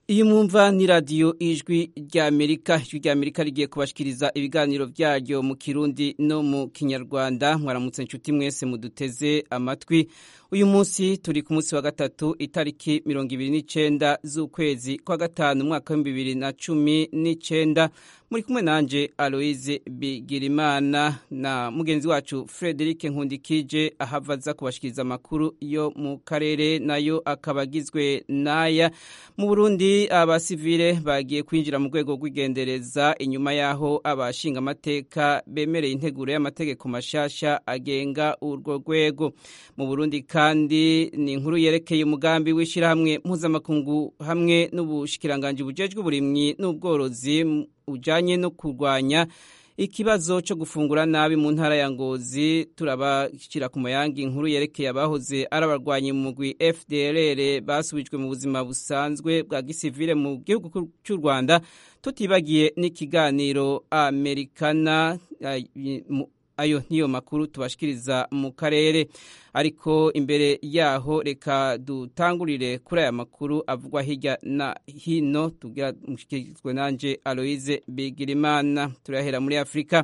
iyi mwumva ni radiyo ijwi ry'amerika ijwi ry'amerika rigiye kubashikiriza ibiganiro byaryo mu kirundi no mu kinyarwanda mwaramutse inshuti mwese muduteze amatwi uyu munsi turi ku munsi wa gatatu itariki mirongo ibiri n'icenda z'ukwezi kwa gatanu umwaka w'ibihumbi bibiri na cumi n'icenda muri kumwe nanje aloise bigirimana na mugenzi wacu frederic nkundikije ahava aza kubashikiriza amakuru yo mu karere nayo akaba agizwe n'aya mu burundi abasivile bagiye kwinjira mu rwego rw'igendereza inyuma y'aho abashinga amateka bemereye integuro y'amategeko mashasha agenga urwo rwego mu burundi kandi ni inkuru yerekeye umugambi w'ishyirahamwe mpuzamakungu hamwe n'ubushikiranganji bujejwe uburimyi n'ubworozi ujanye no kurwanya ikibazo cyo gufungura nabi mu ntara ya ngozi turabashyira ku mayangi inkuru yerekeye abahoze ari abarwanyi mu mugwi fdrr basubijwe mu buzima busanzwe bwa gisivile mu gihugu cy'u rwanda tutibagiye n'ikiganiro amerikana ayo niyo makuru tubashikiriza mu karere ariko imbere yaho reka dutangurire kuri aya makuru avugwa hirya na hino tugira mushikirizwe nanje Aloise Bigirimana turahera muri Afrika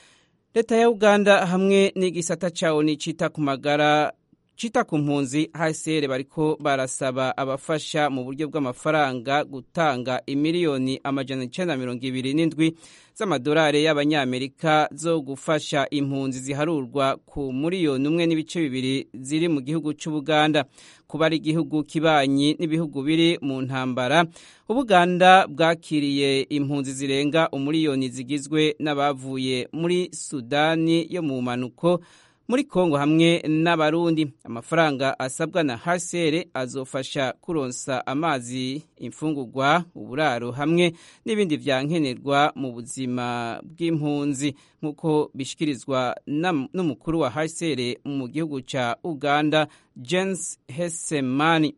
leta ya Uganda hamwe n'igisata cawo ni cita ku magara cita ku mpunzi HCR bariko barasaba abafasha mu buryo bw'amafaranga gutanga imiliyoni amajana icenda mirongo ibiri n'indwi z'amadolari y'abanyamerika zo gufasha impunzi ziharurwa ku miliyoni umwe n'ibice bibiri ziri mu gihugu c'ubuganda kuba ari igihugu kibanyi n'ibihugu biri mu ntambara ubuganda bwakiriye impunzi zirenga umuliyoni zigizwe n'abavuye muri sudani yo mu manuko muri kongo hamwe n'abarundi amafaranga asabwa na hcr azofasha kuronsa amazi imfungurwa uburaro hamwe n'ibindi vyankenerwa mu buzima bw'impunzi nk'uko bishikirizwa n'umukuru wa hcr mu gihugu ca uganda james hesemani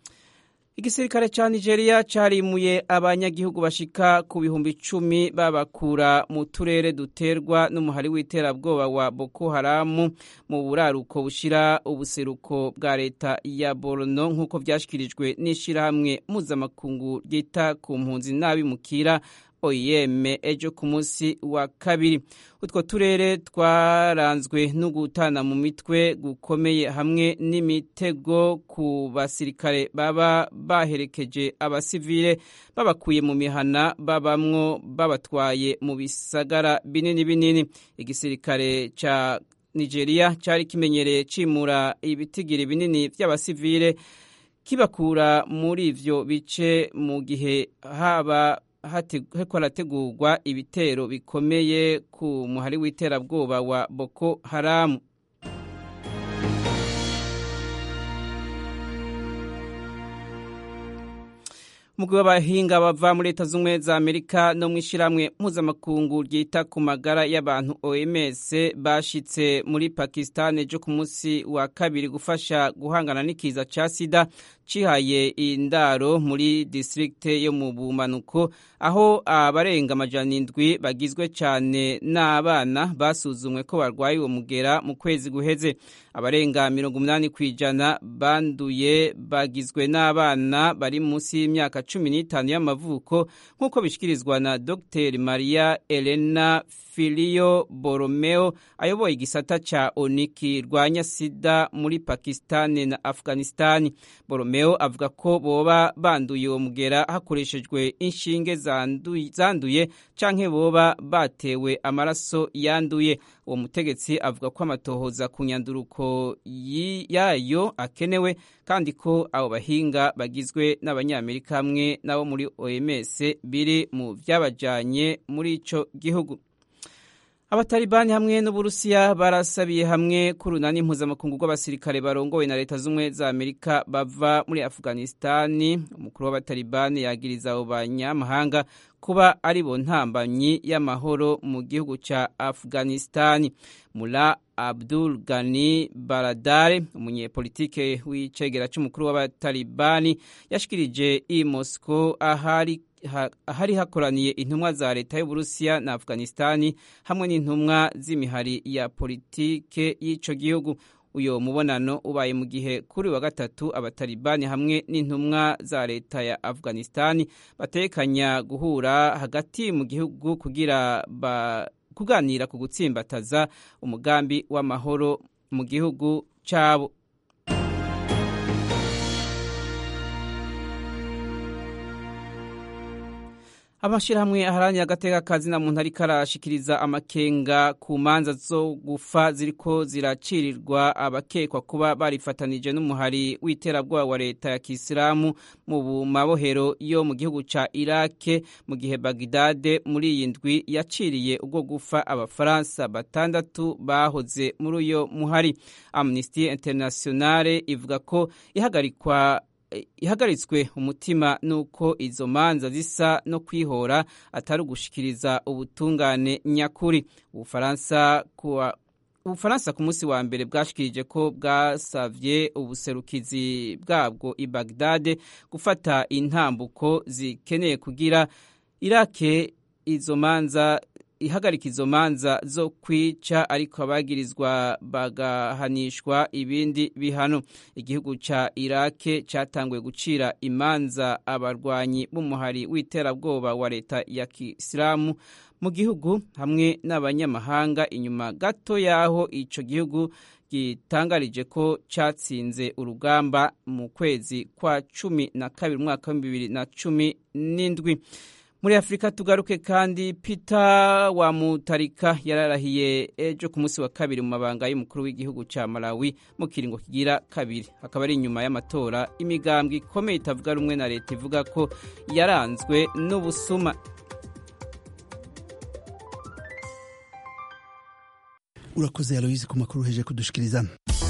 igisirikare ca nigeria carimuye abanyagihugu bashika ku bihumbi icumi babakura mu turere duterwa n'umuhari w'iterabwoba wa boko haramu mu buraruko bushira ubuseruko bwa leta ya borno nk'uko vyashikirijwe n'ishirahamwe mpuzamakungu ryita ku mpunzi n'abimukira oem ejo ku munsi wa kabiri utwo turere twaranzwe no gutana mu mitwe gukomeye hamwe n'imitego ku basirikare baba baherekeje abasivile babakuye mu mihana babamwo babatwaye mu bisagara binini binini igisirikare ca nigeria cari kimenyereye cimura ibitigiri binini vy'abasivile kibakura muri ivyo bice mu gihe haba heko harategurwa ibitero bikomeye ku muhari w'iterabwoba wa boko haramu umugwi w'abahinga bava muri leta z'ubumwe za amerika no mu ishyirahamwe mpuzamakungu ryita ku magara y'abantu oms bashitse muri pakistan ejo ku munsi wa kabiri gufasha guhangana n'ikiza ca sida cihaye indaro muri distrikte yo mu bumanuko aho abarenga amajana indwi bagizwe cane n'abana basuzumwe ko barwaye uwo mugera mu kwezi guheze abarenga mirongo umunani kw'ijana banduye bagizwe n'abana bari munsi y'imyaka cumi n'itanu y'amavuko nk'uko bishikirizwa na dr maria elena filiyo boromeo ayoboye igisata ca oniki rwanya sida muri pakistani na afghanistani boromeo avuga ko boba banduye uwo mugera hakoreshejwe inshinge zanduye, zanduye canke boba batewe amaraso yanduye uwo mutegetsi avuga ko amatohoza ku nyanduruko yayo akenewe kandi ko abo bahinga bagizwe n'abanyamerika hamwe n'abo muri oms biri mu vyabajanye muri ico gihugu abatalibani hamwe n'uburusiya barasabiye hamwe ku runani mpuzamakungu rw'abasirikare barongowe na leta z'ubumwe za amerika bava muri afghanistani umukuru w'abatalibani yagiriza abo banyamahanga kuba ari bo ntambanyi y'amahoro mu gihugu ca afghanistani mula abdul gani baradare umunyepolitike w'icegera c'umukuru w'abatalibani yashikirije i moscow ahari ahari hakoraniye intumwa za leta y'uburusiya na afghanistani hamwe n'intumwa z'imihari ya politike y'ico gihugu uyo mubonano ubaye mu gihe kuri wa gatatu abatalibani hamwe n'intumwa za leta ya afghanistan batekanya guhura hagati mu gihugu kugira ba kuganira ku gutsimbataza umugambi w'amahoro mu gihugu cyabo amashyirahamwe aharanira agateka kazina muntu ariko arashikiriza amakenga ku manza zo gufa ziriko ziracirirwa abakekwa kuba barifatanije n'umuhari w'iterabwoba wa leta ya kisilamu mu mabohero yo mu gihugu ca irake mu gihe bagidade muri iyi ndwi yaciriye ubwo gufa abafaransa batandatu bahoze muri uyo muhari amnesty internationale ivuga ko ihagarikwa ihagaritswe umutima nuko izo manza zisa no kwihora atari ugushikiriza ubutungane nyakuri ubufaransa kuwa ubufaransa ku munsi wa mbere bwashikirije ko bwasavye ubuserukizi bwabwo i bagdade gufata intambuko zikeneye kugira irake izo manza ihagarika izo manza zo kwica ariko abagirizwa bagahanishwa ibindi bihano igihugu ca irake catanguye gucira imanza abarwanyi b'umuhari w'iterabwoba wa leta ya kisilamu mu gihugu hamwe n'abanyamahanga inyuma gato y'aho ico gihugu gitangarije ko catsinze urugamba mu kwezi kwa cumi na kabiri umwaka w'ibihumbi bibiri na cumi n'indwi muri afurika tugaruke kandi peter wa mutarika yararahiye ejo ku munsi wa kabiri mu mabanga y'umukuru w'igihugu cya malawi mu kiringo kigira kabiri akaba ari inyuma y'amatora imigambwe ikomeye itavuga rumwe na leta ivuga ko yaranzwe n'ubusuma urakoze aloyizi ku makuru uheje kudushikiriza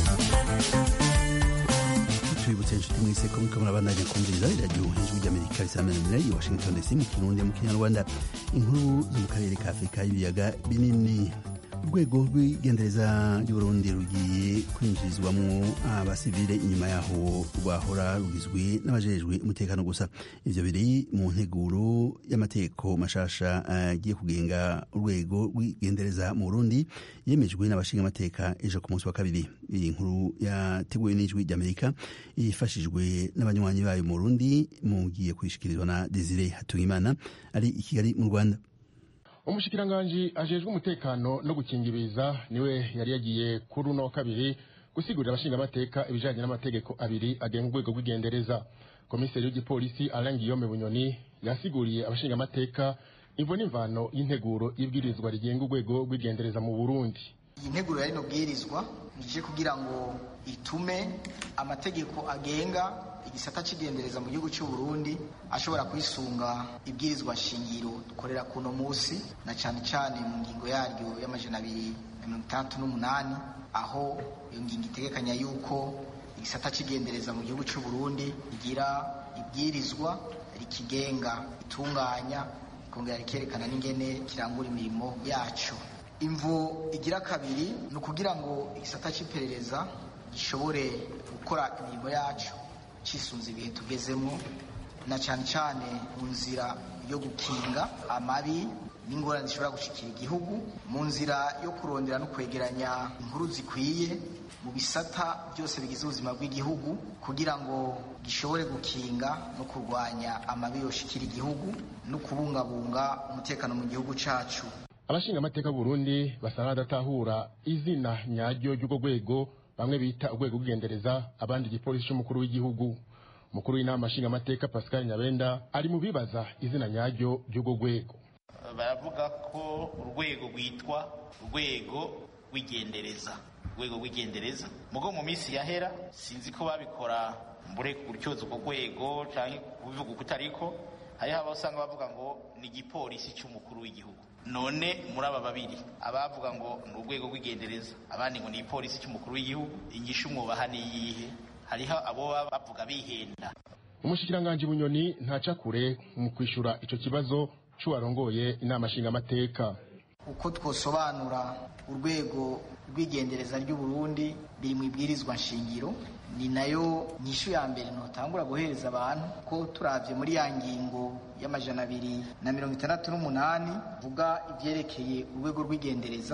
tubibutse inshuti mwese ko muriko murabandanya kumviriza iradiyo ijwi ry'amerika risamananira i washington dc mu kirundi mu kinyarwanda inkuru zo mu karere ka afurika y'ibiyaga binini urwego rw'igendereza ry'uburundi rugiye kwinjirizwamwo abasivile inyuma yaho rwahora rugizwe n'abajejwe umutekano gusa ivyo biri mu nteguro y'amategeko mashasha agiye uh, kugenga urwego rw'igendereza mu burundi yemejwe n'abashingamateka ejo ku munsi wa kabiri iyi nkuru yateguwe n'ijwi ry'amerika yifashijwe n'abanywanyi bayo mu burundi mugiye kwishikirizwa na desire hatungimana ari i kigali mu rwanda umushikiranganji ajejwe umutekano no gukingiriza niwe yari yagiye kuri uno wa kabiri gusigurira abashingamateka ibijanye n'amategeko abiri agenga urwego rw'igendereza komiseri w'igipolisi alain guillaume bunyoni yasiguriye abashingamateka imvo n'imvano y'integuro y'ibwirizwa rigenga urwego rw'igendereza mu burundi iyi nteguro ya rino bwirizwa nije kugira ngo itume amategeko agenga igisata cy'igendereza mu gihugu cy'u Burundi ashobora kwisunga ibwirizwa shingiro dukorera kuno munsi na cyane cyane mu ngingo yaryo y'amajana abiri na mirongo itandatu n'umunani aho iyo ngingo itegekanya yuko igisata cy'igendereza mu gihugu cy'u Burundi igira ibwirizwa rikigenga itunganya ikongera rikerekana n'ingene kirangura imirimo yacu imvu igira kabiri ni ukugira ngo igisata cy'iperereza gishobore gukora imirimo yacu cisunze ibihe tugezemo na cyane cyane mu nzira yo gukinga amabi n'ingorane zishobora gushikira igihugu mu nzira yo kurondera no kwegeranya inkuru zikwiye mu bisata byose bigize ubuzima bw'igihugu kugira ngo gishobore gukinga no kurwanya amabi yoshikira igihugu no kubungabunga umutekano mu gihugu cacu abashinga amateka Burundi basa n'adatahura izina nyaryo ry'urwo rwego bamwe bita urwego rw'igendereza abandi igipolisi cy'umukuru w'igihugu umukuru w'inama nshingamateka pascal nyabenda ari mu bibaza izina nyaryo ry'urwo rwego baravuga ko urwego rwitwa urwego rw'igendereza urwego rw'igendereza mugo mu minsi yahera sinzi ko babikora mbure gutyoza urwo rwego cyangwa kubivuga uko utariko hariho abasanga bavuga ngo ni igipolisi cy'umukuru w'igihugu none muri aba babiri abavuga ngo ni urwego rw'igendereza abandi ngo ni igipolisi cy'umukuru w'igihugu ingisha umwubaha ni iyihe hariho abo baba bavuga bihenda umushikiranganji bunyoni ntaca kure mu kwishyura icyo kibazo cy'uwarongoye inama nshingamateka uko twosobanura urwego rw'igendereza ry'u Burundi biri mu ibwirizwa nshingiro ni nayo nyishu ya mbere ntotangura guhereza abantu ko turavye muri ya ngingo y'amajana abiri na mirongo itandatu n'umunani vuga ivyerekeye urwego rw'igendereza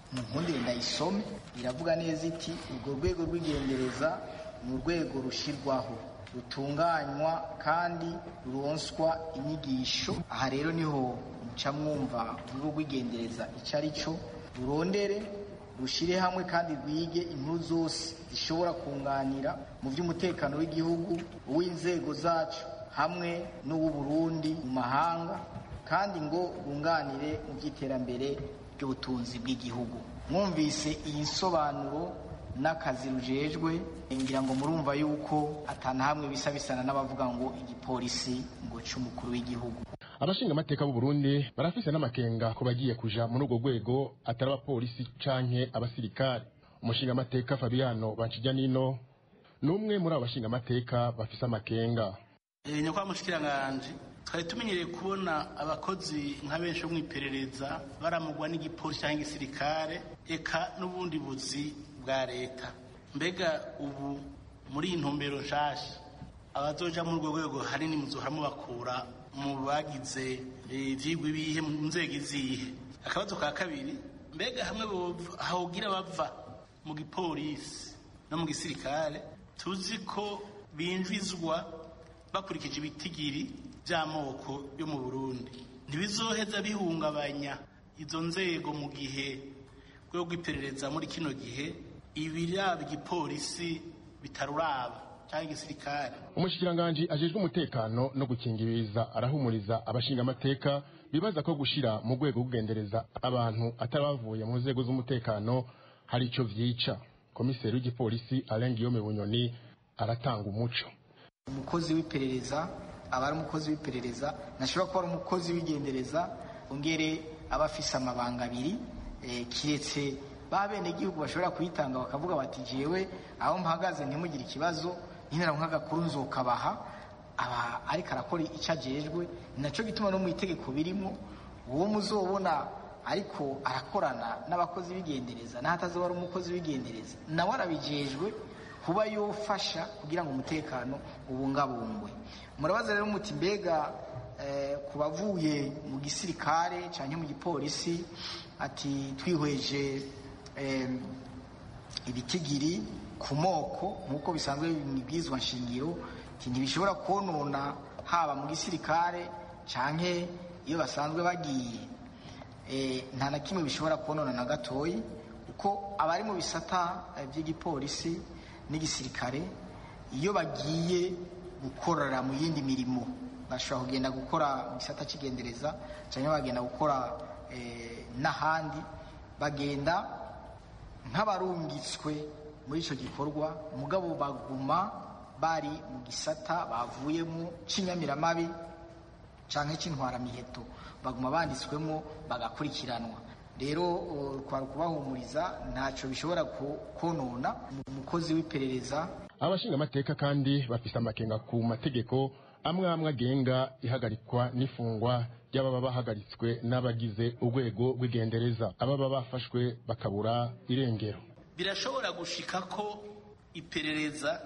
mu nkundire ndayisome iravuga neza iti urwo rwego rw'igendereza ni urwego rushyirwaho rutunganywa kandi ruronswa inyigisho aha rero niho muca mwumva urwego rw'igendereza icyo ari cyo rurondere rushyire hamwe kandi rwige inkuru zose zishobora kunganira mu by'umutekano w'igihugu uw'inzego zacu hamwe n'uw'uburundi mu mahanga kandi ngo bunganire mu by'iterambere ry'ubutunzi bw'igihugu mwumvise iyi nsobanuro n'akazi rujejwe ngira ngo murumva yuko atanahamwe bisa bisana n'abavuga ngo igipolisi ngo cy'umukuru w'igihugu abashinga amateka b'u Burundi barafise n'amakenga ko bagiye kuja muri urwo rwego atari abapolisi canke abasirikare umushinga amateka Fabiano Bancijanino ni umwe muri abo bashinga amateka bafise amakenga nyakubahwa mushikiranganje twari tumenyereye kubona abakozi nka benshi bo mu iperereza baramugwa n'igipolisi cyangwa igisirikare eka n'ubundi buzi bwa leta mbega ubu muri iyi ntumbero nshasha abazoja muri urwo rwego hanini muzohora mubakura mu bagize ivyigwa ibihe mu nzego izihe akabazo ka kabiri mbega hamwe hogira bava mu gipolisi no mu gisirikare tuzi ko binjizwa bakurikije ibitigiri by'amoko yo mu burundi ntibizoheza bihungabanya izo nzego mu gihe rwego rw'iperereza muri kino gihe ibiraba igipolisi bitaruraba cyangwa igisirikare umushikiranganji ajejwe umutekano no gukingiriza arahumuriza abashinga amateka bibaza ko gushira mu rwego rw'ugendereza abantu atari bavuye mu nzego z'umutekano hari ico vyica komiseri w'igipolisi Alain Guillaume Bunyoni aratanga umuco umukozi w'iperereza aba ari umukozi w'iperereza ntashobora kuba ari umukozi w'igendereza ongere aba afise amabanga abiri kiretse ba bene igihugu bashobora kuyitanga bakavuga bati jewe aho mpagaze ntimugire ikibazo nyine nk'agakuru nzokabaha aba ariko arakora icyo ajejwe ni nacyo gituma no mu itegeko birimo uwo muzobona ariko arakorana n'abakozi b'igendereza n'ahatazuba ari umukozi w'igendereza nawe arabijejwe kuba yofasha kugira ngo umutekano ubungabungwe murabaza rero muti mbega ku bavuye mu gisirikare cyangwa mu gipolisi ati twihweje ibitigiri ku moko nk'uko bisanzwe mu ibwizwa nshingiro ntibishobora konona haba mu gisirikare cyangwa iyo basanzwe bagiye nta na kimwe bishobora konona na gatoyi kuko abari mu bisata by'igipolisi n'igisirikare iyo bagiye gukorera mu yindi mirimo bashobora kugenda gukora mu gisata cy'igendereza cyangwa bagenda gukora n'ahandi bagenda nk'abarungitswe muri icyo gikorwa mugabo baguma bari mu gisata bavuyemo cy'inyamiramabi cyangwa cy'intwaramiheto baguma banditswemo bagakurikiranwa rero twari kubahumuriza ntacyo bishobora konona umukozi w'iperereza abashinga amateka kandi bafise amakenga ku mategeko amwe amwe agenga ihagarikwa n'ifungwa ry'ababa bahagaritswe n'abagize urwego rw'igendereza ababa bafashwe bakabura irengero birashobora gushika ko iperereza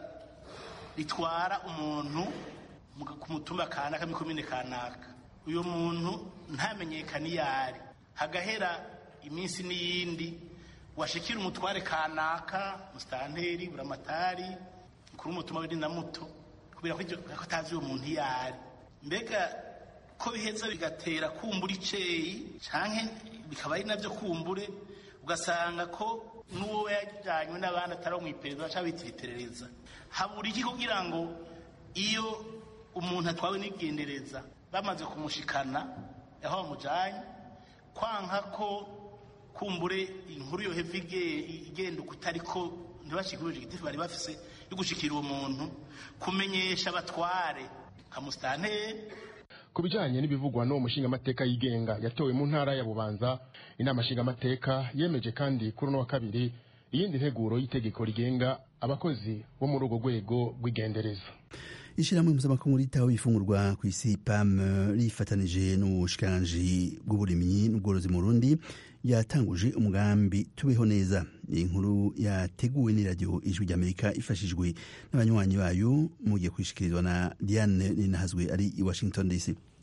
ritwara umuntu ku mutumba kanaka mikomine kanaka uyu muntu ntamenyekane iyo ari hagahera iminsi n'iyindi washikira umutware kanaka musitanteri buramatari mukuru w'umutumba w'indi na muto kubera ko atazi uwo muntu iyo ari mbega ko biheza bigatera kumbura iceyi canke bikaba ari navyo kumbure ugasanga ko n'uwo yajyanywe n'abandi atari mu iperereza baca bitira iperereza habura iki kugira ngo iyo umuntu atwawe n'igendereza bamaze kumushikana aho bamujyanye kwanka ko kumbure inkuru yo heva igenda uko itari ko ntibashikiruje igitifu bari bafise yo gushikira uwo muntu kumenyesha abatware nka musitanteri ku bijyanye n'ibivugwa n'uwo mushingamateka yigenga yatowe mu ntara ya bubanza inama nshingamateka yemeje kandi kuri uno wa kabiri iyindi nteguro y'itegeko rigenga abakozi bo muri urwo rwego rw'igendereza ishyirahamwe mpuzamakungu ritaho ifungurwa ku isi pam rifatanije n'ubushikiranganji bw'uburimyi n'ubworozi mu rundi yatanguje umugambi tubeho neza iyi nkuru yateguwe n'iradiyo ijwi ry'amerika ifashijwe n'abanywanyi bayo mugiye kwishikirizwa na diane ninahazwe ari i washington dc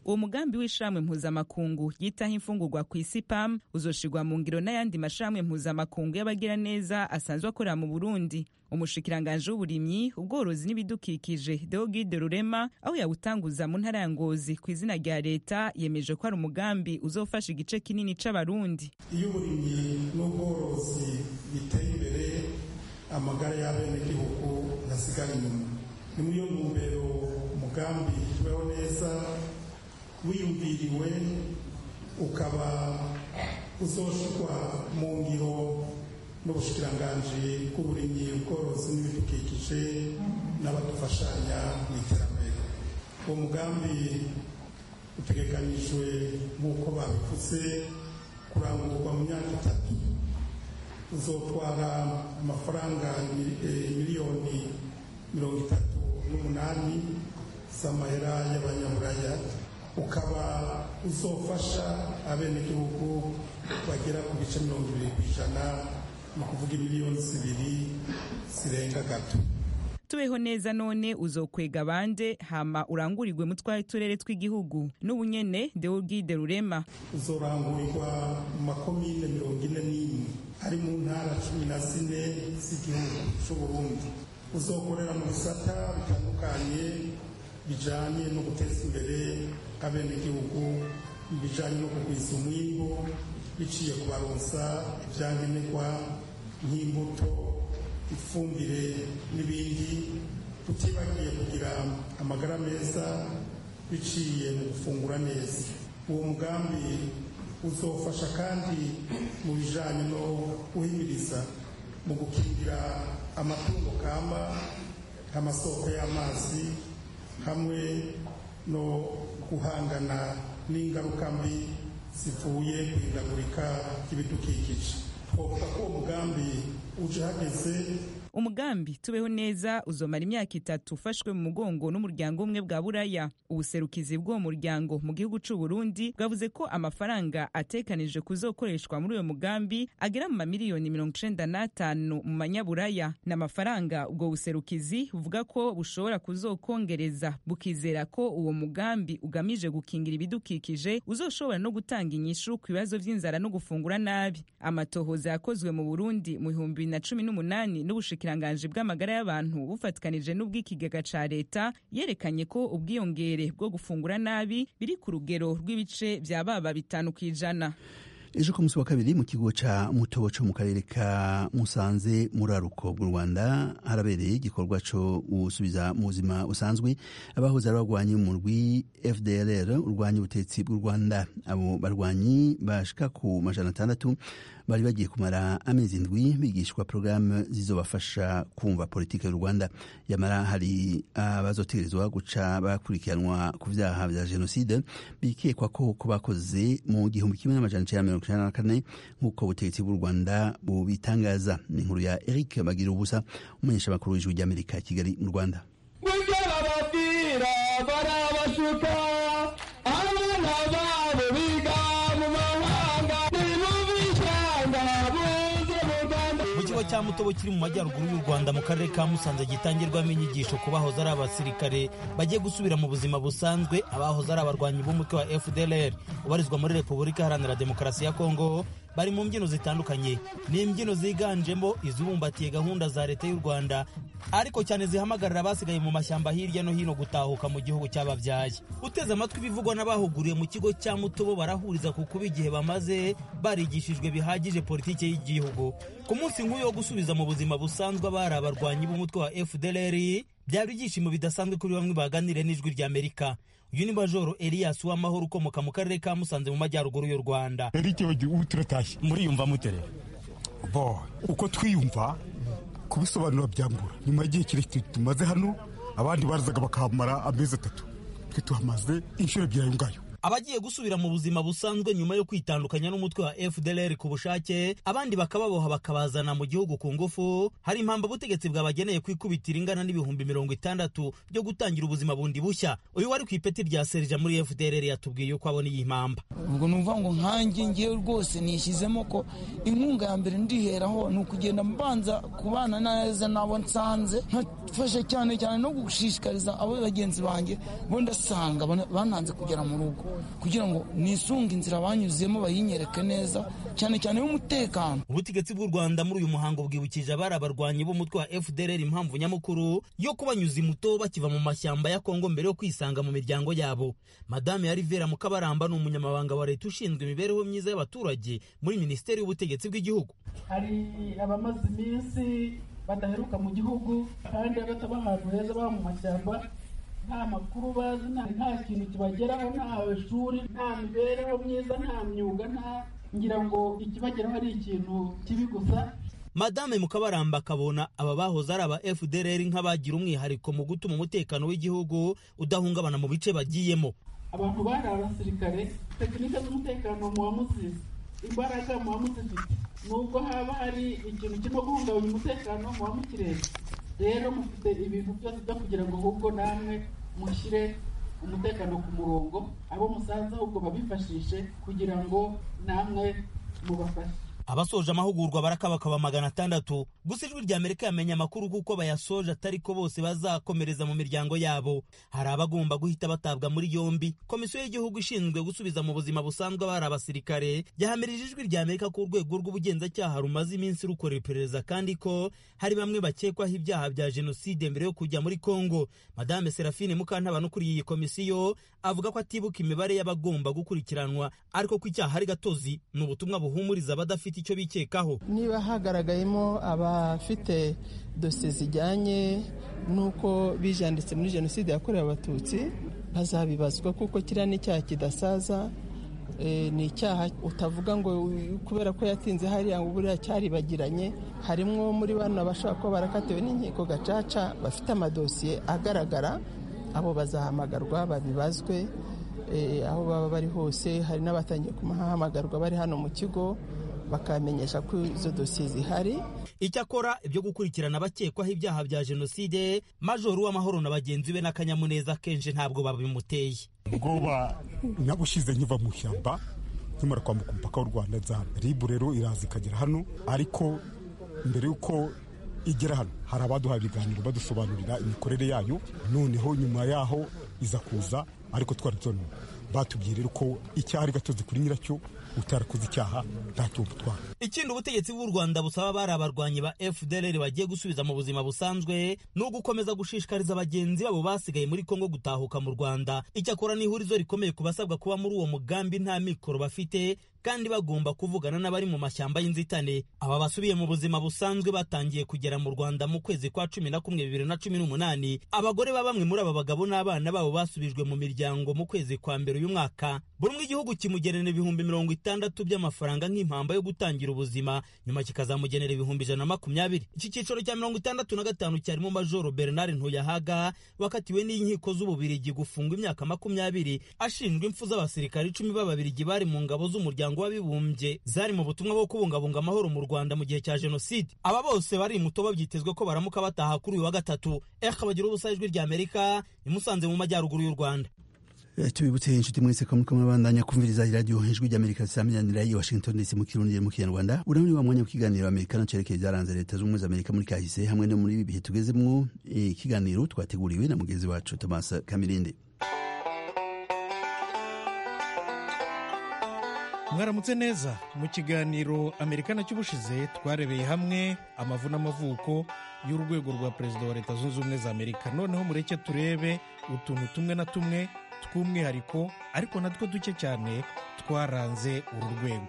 uwo mugambi w'ishamwe mpuzamakungu yitaho imfungurwa ku isi pam uzoshirwa mu ngiro n'ayandi mashamwe mpuzamakungu y'abagiraneza asanzwe akorera mu burundi umushikiranganji w'uburimyi ubworozi n'ibidukikije deogide rurema aho yawutanguza mu ntara ya ngozi ku izina rya leta yemeje ko ari umugambi uzofasha igice kinini c'abarundi iyo uburimyi n'ubworozi biteye imbere amagara y'abenegihugu ntasigara inyuma ni muri iyo ntumbero umugambi tubeho neza wiyumviriwe ukaba uzoshirwa mu ngiro n'ubushikiranganji bw'uburimyi ubworozi n'ibidukikije n'abadufashanya mu iterambere uwo mugambi utegekanyijwe nk'uko babivuze kurangurwa mu myaka itatu uzotwara amafaranga miliyoni mirongo itatu n'umunani z'amahera y'abanyaburaya ukaba uzofasha abenegihugu bagera ku bice mirongo ibiri ku ijana ni ukuvuga miliyoni zibiri zirenga gato tubeho neza none uzokwega bande hama urangurirwe mu twari turere tw'igihugu n'ubunyene deogide rurema uzorangurirwa mu makomine mirongo ine n'imwe ari mu ntara cumi na zine z'igihugu c'uburundi uzokorera mu bisata bitandukanye bijanye no guteza imbere abenegihugu bijanye no kugwiza umwimbu biciye kubaronsa ivyankenerwa nk'imbuto ifumbire n'ibindi tutibagiye kugira amagara meza biciye mu gufungura neza uwo mugambi uzofasha kandi mu bijanye no guhimiriza mu gukingira amatungo kama nk'amasoko y'amazi hamwe no guhangana n'ingaruka mbi zivuye ku ihindagurika ry'ibidukikije twovuga ko uwo mugambi uje hageze umugambi tubeho neza uzomara imyaka itatu ufashwe mu mugongo n'umuryango umwe bwa buraya ubuserukizi bw'uwo muryango mu gihugu c'u Burundi bwavuze ko amafaranga atekanije kuzokoreshwa muri uyo mugambi agera mu mamiliyoni mirongo icenda n'atanu mu manyaburaya ni amafaranga ubwo buserukizi buvuga ko bushobora kuzokongereza bukizera ko uwo mugambi ugamije gukingira ibidukikije uzoshobora no gutanga inyishu ku bibazo vy'inzara no gufungura nabi amatohoza yakozwe mu Burundi mu bihumbi bibiri na cumi n'umunani n'ubushikira ubushikiranganje bw'amagara y'abantu bufatikanije n'ubw'ikigega ca leta yerekanye ko ubwiyongere bwo gufungura nabi biri ku rugero rw'ibice vya baba bitanu kw'ijana ejo ku munsi wa kabiri mu kigo ca mutobo co mu karere ka musanze muraruko bw'u rwanda harabereye igikorwa co gusubiza mu buzima busanzwe abahoze ari abagwanyi mu rwi fdlr urwanya ubutetsi bw'u rwanda abo barwanyi bashika ku majana atandatu bari bagiye kumara amezi indwi bigishwa porogaramu zizobafasha kumva politiki y'u rwanda yamara hari abazotegerezwa guca bakurikiranwa ku vyaha vya jenoside bikekwa ko ko bakoze mu gihumbi kimwe n'amajana icenda mirongo icenda na kane nk'uko ubutegetsi bw'u rwanda bubitangaza ni inkuru ya eric bagira ubusa umumenyeshamakuru w'ijwi ry'amerika kigali mu rwanda mubyo bababwira barabashuka abana babo biga mu mahanga mu kigo cya mutobo kiri mu majyaruguru y'u rwanda mu karere ka musanze gitangirwamo inyigisho ku bahoze ari abasirikare bagiye gusubira mu buzima busanzwe abahoze ari abarwanyi b'umutwe wa fdlr ubarizwa muri repubulika iharanira demokarasi ya kongo bari mu mbyino zitandukanye ni imbyino ziganjemo izibumbatiye gahunda za leta y'u rwanda ariko cyane zihamagarira abasigaye mu mashyamba hirya no hino gutahuka mu gihugu cy'ababyaye uteze amatwi ibivugwa n'abahuguriye mu kigo cya mutobo barahuriza ku kuba igihe bamaze barigishijwe bihagije politiki y'igihugu ku munsi nk'uyu wo gusubiza mu buzima busanzwe abari abarwanyi b'umutwe wa fdlr byaba ibyishimo bidasanzwe kuri bamwe baganiriye n'ijwi ry'amerika uyu ni majoro elias w'amahoro ukomoka mu karere ka musanze mu majyaruguru y'u rwanda eric ubu turatashye muriyumva mutere bo uko twiyumva kubisobanura byambura nyuma y'igihe kirekire tumaze hano abandi barazaga bakahamara amezi atatu twe tuhamaze inshuro ebyiri ayo ngayo abagiye gusubira mu buzima busanzwe nyuma yo kwitandukanya n'umutwe wa fdlr ku bushake abandi bakababoha bakabazana mu gihugu ku ngufu hari impamvu ubutegetsi bwabageneye kwikubitira ingana n'ibihumbi mirongo itandatu byo gutangira ubuzima bundi bushya uyu wari ku ipeti rya serija muri fdlr yatubwiye uko abona iyi mpamba ubwo ni ukuvuga ngo nkanjye ngewe rwose nishyizemo ko inkunga ya mbere ndiheraho ni ukugenda mbanza kubana neza n'abo nsanze nkafasha cyane cyane no gushishikariza abo bagenzi banjye bo ndasanga bananze kugera mu rugo kugira ngo nisunge inzira banyuzemo bayinyereke neza cyane cyane y'umutekano ubutegetsi bw'u rwanda muri uyu muhango bwibukije abari abarwanyi b'umutwe wa fdr impamvu nyamukuru yo kubanyuza imuto bakiva mu mashyamba ya kongo mbere yo kwisanga mu miryango yabo madame ya rivera mukabaramba ni umunyamabanga wa leta ushinzwe imibereho myiza y'abaturage muri minisiteri y'ubutegetsi bw'igihugu hari abamaze iminsi badaheruka mu gihugu kandi bataba ahantu heza baba mu mashyamba nta makuru bazi nta kintu kibageraho nta shuri nta mibereho myiza nta myuga nta ngira ngo ikibageraho ari ikintu kibi gusa madame mukabaramba akabona aba bahoze ari aba fdr nk'abagira umwihariko mu gutuma umutekano w'igihugu udahungabana mu bice bagiyemo abantu bari abasirikare tekinike z'umutekano muba muzizi imbaraga muba muzifite nubwo haba hari ikintu kirimo guhungabanya umutekano muba mukireba rero mufite ibintu byose byo kugira ngo ahubwo namwe mushyire umutekano ku murongo abo musanze ahubwo babifashishe kugira ngo namwe mubafashe abasoje amahugurwa barakabakaba magana atandatu gusa ijwi rya amerika yamenye amakuru kuko bayasoje atari ko bose bazakomereza mu miryango yabo hari abagomba guhita batabwa muri yombi komisiyo y'igihugu ishinzwe gusubiza mu buzima busanzwe abari abasirikare yahamirije ijwi rya amerika ko urwego rw'ubugenzacyaha rumaze iminsi rukora iperereza kandi ko hari bamwe bakekwaho ibyaha bya jenoside mbere yo kujya muri kongo madame serafine mukantabana ukuriye iyi komisiyo avuga ko atibuka imibare y'abagomba gukurikiranwa ariko ko icyaha ari gatozi ni ubutumwa buhumuriza abadafite icyo bikekaho niba hagaragayemo abafite dosiye zijyanye n'uko bijanditse muri jenoside yakorewe abatutsi bazabibazwa kuko kiriya ni icyaha kidasaza ni icyaha utavuga ngo kubera ko yatinze hariya ngo buriya cyaribagiranye harimo muri bano bashobora kuba barakatiwe n'inkiko gacaca bafite amadosiye agaragara abo bazahamagarwa babibazwe aho baba bari hose hari n'abatangiye kumahamagarwa bari hano mu kigo bakamenyesha ko izo dosiye zihari icyakora ibyo gukurikirana abakekwaho ibyaha bya jenoside majoro w'amahoro na bagenzi be n'akanyamuneza kenshi ntabwo babimuteye ubwoba nabushize nkiva mu ishyamba nkimara kwambuka umupaka w'u rwanda nzana ribu rero iraza ikagera hano ariko mbere y'uko igera hano hari abaduhaye ibiganiro badusobanurira imikorere yayo noneho nyuma yaho iza kuza ariko twari tubona batubwiye rero ko icyaha ari gatozi kuri nyiracyo utarakoze icyaha ntacyo butwara ikindi ubutegetsi bw'u rwanda busaba bari abarwanyi ba fdr bagiye gusubiza mu buzima busanzwe ni ugukomeza gushishikariza bagenzi babo basigaye muri kongo gutahuka mu rwanda icyakora ni ihurizo rikomeye ku basabwa kuba muri uwo mugambi nta mikoro bafite kandi bagomba kuvugana n'abari mu mashyamba y'inzitane aba basubiye mu buzima busanzwe batangiye kugera mu rwanda mu kwezi kwa cumi na kumwe bibiri na cumi n'umunani abagore ba bamwe muri aba bagabo n'abana babo basubijwe mu miryango mu kwezi kwa mbere uyu mwaka buri umwe igihugu kimugenera ibihumbi mirongo itandatu by'amafaranga nk'impamba yo gutangira ubuzima nyuma kikazamugenera ibihumbi ijana na makumyabiri iki cyiciro cya mirongo itandatu na gatanu cyarimo majoro bernard ntuyahaga wakatiwe n'inkiko z'ububirigi gufungwa imyaka makumyabiri ashinjwa impfu z'abasirikare icumi b'ababirigi bari mu ngabo z'umuryango w'abibumbye zari mu butumwa bwo kubungabunga amahoro mu rwanda mu gihe cya jenoside aba bose bari muto babyitezwe ko baramuka bataha kuri uyu wa gatatu eka bagira ubusa ijwi rya amerika imusanze mu majyaruguru y'u rwanda tubibutse inshuti mwese ko muriko murabandanya kumviriza iradiyo ijwi ry'amerika risamiranira i washington dc mu kirundi mu kinyarwanda uramuri wa mwanya w'ikiganiro amerikano cerekeye byaranze leta z'ubumwe za amerika muri kahise hamwe no muri ibi bihe tugezemwo ikiganiro twateguriwe na mugenzi wacu thomas kamirindi mwaramutse neza mu kiganiro amerikana cy'ubushize twarebeye hamwe amavu n'amavuko y'urwego rwa perezida wa leta zunze ubumwe za amerika noneho mureke turebe utuntu tumwe na tumwe tw'umwihariko ariko natwo duke cyane twaranze uru rwego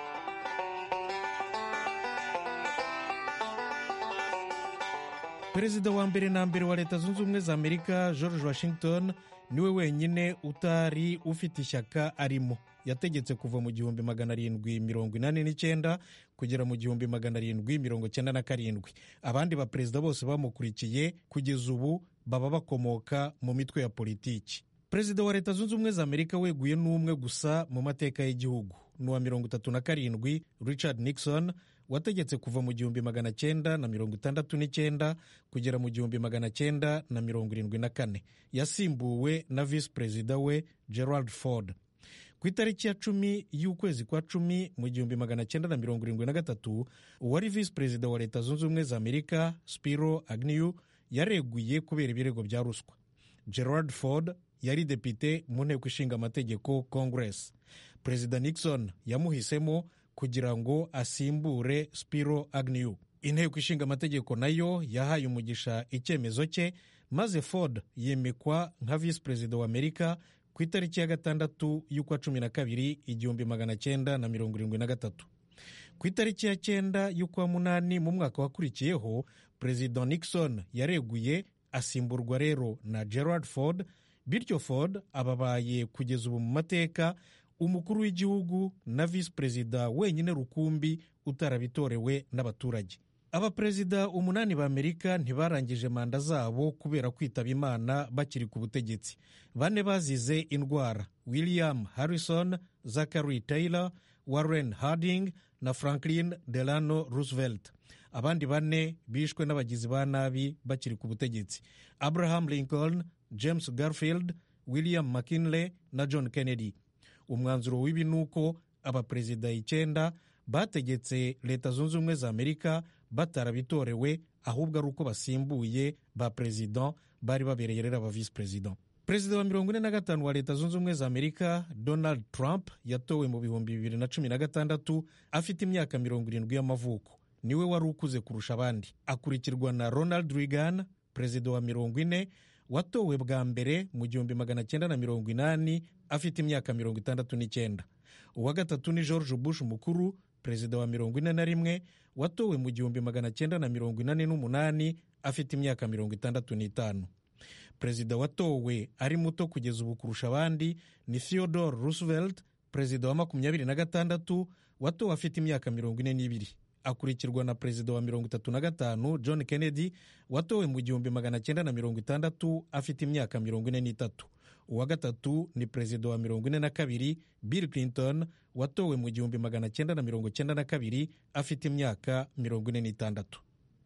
perezida wa mbere na mbere wa leta zunze ubumwe za amerika george washington niwe wenyine utari ufite ishyaka arimo yategetse kuva mu gihumbi magana arindwi mirongo inani n'icyenda kugera mu gihumbi magana arindwi mirongo cyenda na karindwi abandi baperezida bose bamukurikiye kugeza ubu baba bakomoka mu mitwe ya politiki perezida wa leta zunze ubumwe za amerika weguye n'umwe gusa mu mateka y'igihugu ni uwa mirongo itatu na karindwi richard nixon wategetse kuva mu gihumbi magana cyenda na mirongo itandatu n'icyenda kugera mu gihumbi magana cyenda na mirongo irindwi na kane yasimbuwe na visi perezida we gerald ford ku itariki ya cumi y'ukwezi kwa cumi mu gihumbi magana cyenda na mirongo irindwi na gatatu uwari visi perezida wa leta zunze ubumwe za amerika spiro agnew yareguye kubera ibirego bya ruswa gerard ford yari depite mu nteko ishinga amategeko congress perezida nixon yamuhisemo kugira ngo asimbure spiro agnew inteko ishinga amategeko nayo yahaye umugisha icyemezo cye maze ford yimikwa nka visi perezida wa amerika ku itariki ya gatandatu y'ukwa cumi na kabiri igihumbi magana cyenda na mirongo irindwi na gatatu ku itariki ya cyenda y'ukwa munani mu mwaka wakurikiyeho perezida nixon yareguye asimburwa rero na gerard ford bityo ford ababaye kugeza ubu mu mateka umukuru w'igihugu na visi perezida wenyine rukumbi utarabitorewe n'abaturage abaperezida umunani ba amerika ntibarangije manda zabo kubera kwitaba imana bakiri ku butegetsi bane bazize indwara william harrison zachary taylor warren harding na franklin delano roosevelt abandi bane bishwe n'abagizi ba nabi bakiri ku butegetsi abraham lincoln james garfield william mckinley na john kennedy umwanzuro w'ibi ni uko abaperezida icyenda bategetse leta zunze ubumwe za amerika batarabitorewe ahubwo ari uko basimbuye ba perezida bari babereye rero aba visi perezida perezida wa mirongo ine na gatanu wa leta zunze ubumwe za amerika donald trump yatowe mu bihumbi bibiri na cumi na gatandatu afite imyaka mirongo irindwi y'amavuko niwe wari ukuze kurusha abandi akurikirwa na ronald reagan perezida wa mirongo ine watowe bwa mbere mu gihumbi magana cyenda na mirongo inani afite imyaka mirongo itandatu n'icyenda uwa gatatu ni george bush mukuru perezida wa mirongo ine na rimwe watowe mu gihumbi magana cyenda na mirongo inani n'umunani afite imyaka mirongo itandatu n'itanu perezida watowe ari muto kugeza ubu kurusha abandi ni theodore roosevelt perezida wa makumyabiri na gatandatu watowe afite imyaka mirongo ine n'ibiri akurikirwa na perezida wa mirongo itatu na gatanu john kennedy watowe mu gihumbi magana cyenda na mirongo itandatu afite imyaka mirongo ine n'itatu uwa gatatu ni perezida wa mirongo ine na kabiri bill clinton watowe mu gihumbi magana cyenda na mirongo cyenda na kabiri afite imyaka mirongo ine n'itandatu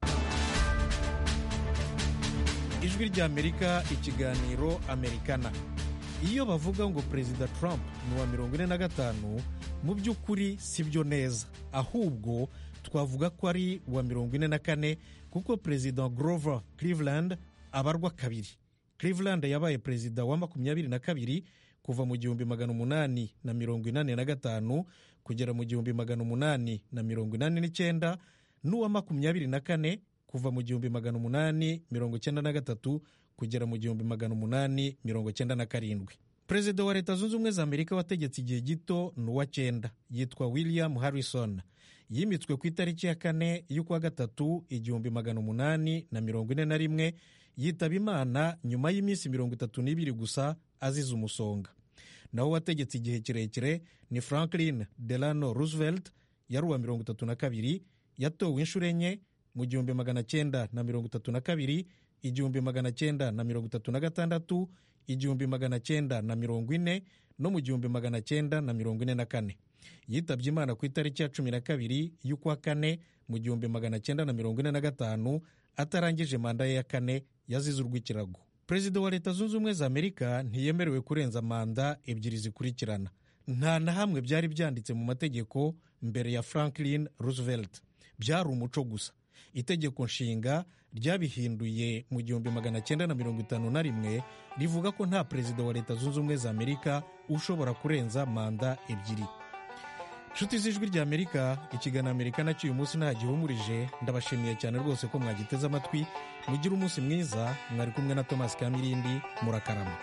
ijwi ry'amerika ikiganiro amerikana iyo bavuga ngo perezida trump ni uwa mirongo ine na gatanu mu by'ukuri si byo neza ahubwo twavuga ko ari uwa mirongo ine na kane kuko perezida grover cleveland abarwa kabiri cleveland yabaye perezida wa makumyabiri na kabiri kuva mu gihumbi magana umunani na mirongo inani na gatanu kugera mu gihumbi magana umunani na mirongo inani n'icyenda n'uwa makumyabiri na kane kuva mu gihumbi magana umunani mirongo icyenda na gatatu kugera mu gihumbi magana umunani mirongo cyenda na karindwi perezida wa leta zunze ubumwe za amerika wategetse igihe gito ni uwa cyenda yitwa william harrison yimitswe ku itariki ya kane y'ukwa gatatu igihumbi magana umunani na mirongo ine na rimwe yitaba imana nyuma y'iminsi mirongo itatu n'ibiri gusa azize umusonga naho wategetse igihe kirekire ni franklin delano roosevelt yari uwa mirongo itatu na kabiri yatowe inshuro enye mu gihumbi magana cyenda na mirongo itatu na kabiri igihumbi magana cyenda na mirongo itatu na gatandatu igihumbi magana cyenda na mirongo ine no mu gihumbi magana cyenda na mirongo ine na kane yitabye imana ku itariki ya cumi na kabiri y'ukwa kane mu gihumbi magana cyenda na mirongo ine na gatanu atarangije manda ye ya kane yazize urw'ikirago perezida wa leta zunze ubumwe za amerika ntiyemerewe kurenza manda ebyiri zikurikirana nta na hamwe byari byanditse mu mategeko mbere ya franklin roosevelt byari umuco gusa itegeko nshinga ryabihinduye mu gihumbi magana cyenda na mirongo itanu na rimwe rivuga ko nta perezida wa leta zunze ubumwe za amerika ushobora kurenza manda ebyiri nshuti z'ijwi rya amerika ikiganiro amerika nacyo uyu munsi ntagihumurije ndabashimiye cyane rwose ko mwagiteze amatwi mugire umunsi mwiza mwari kumwe na thomas kamirindi murakarama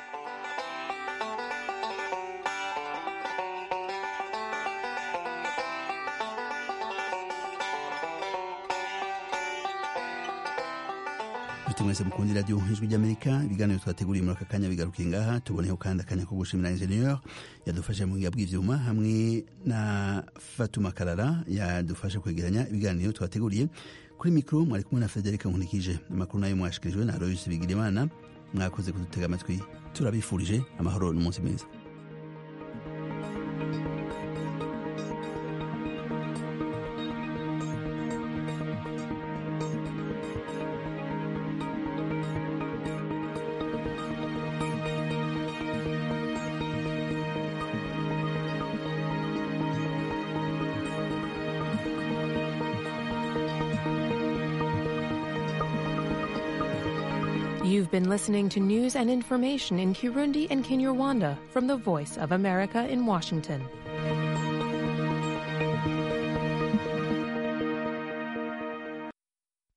inshuti mwese mukunda iradiyo ijwi ry'amerika ibiganiro twateguriye muri aka kanya bigarukiye ngaha tuboneyeho kandi akanya ko gushimira injeniyeri yadufashe mu buhinga bw'ibyuma hamwe na fatuma karara yadufashe kwegeranya ibiganiro twateguriye kuri mikoro mwari kumwe na frederic nkunikije amakuru nayo mwashikirijwe na aloyce bigirimana mwakoze kudutega amatwi turabifurije amahoro n'umunsi mwiza You've been listening to news and information in Kirundi and Kinyarwanda from the Voice of America in Washington.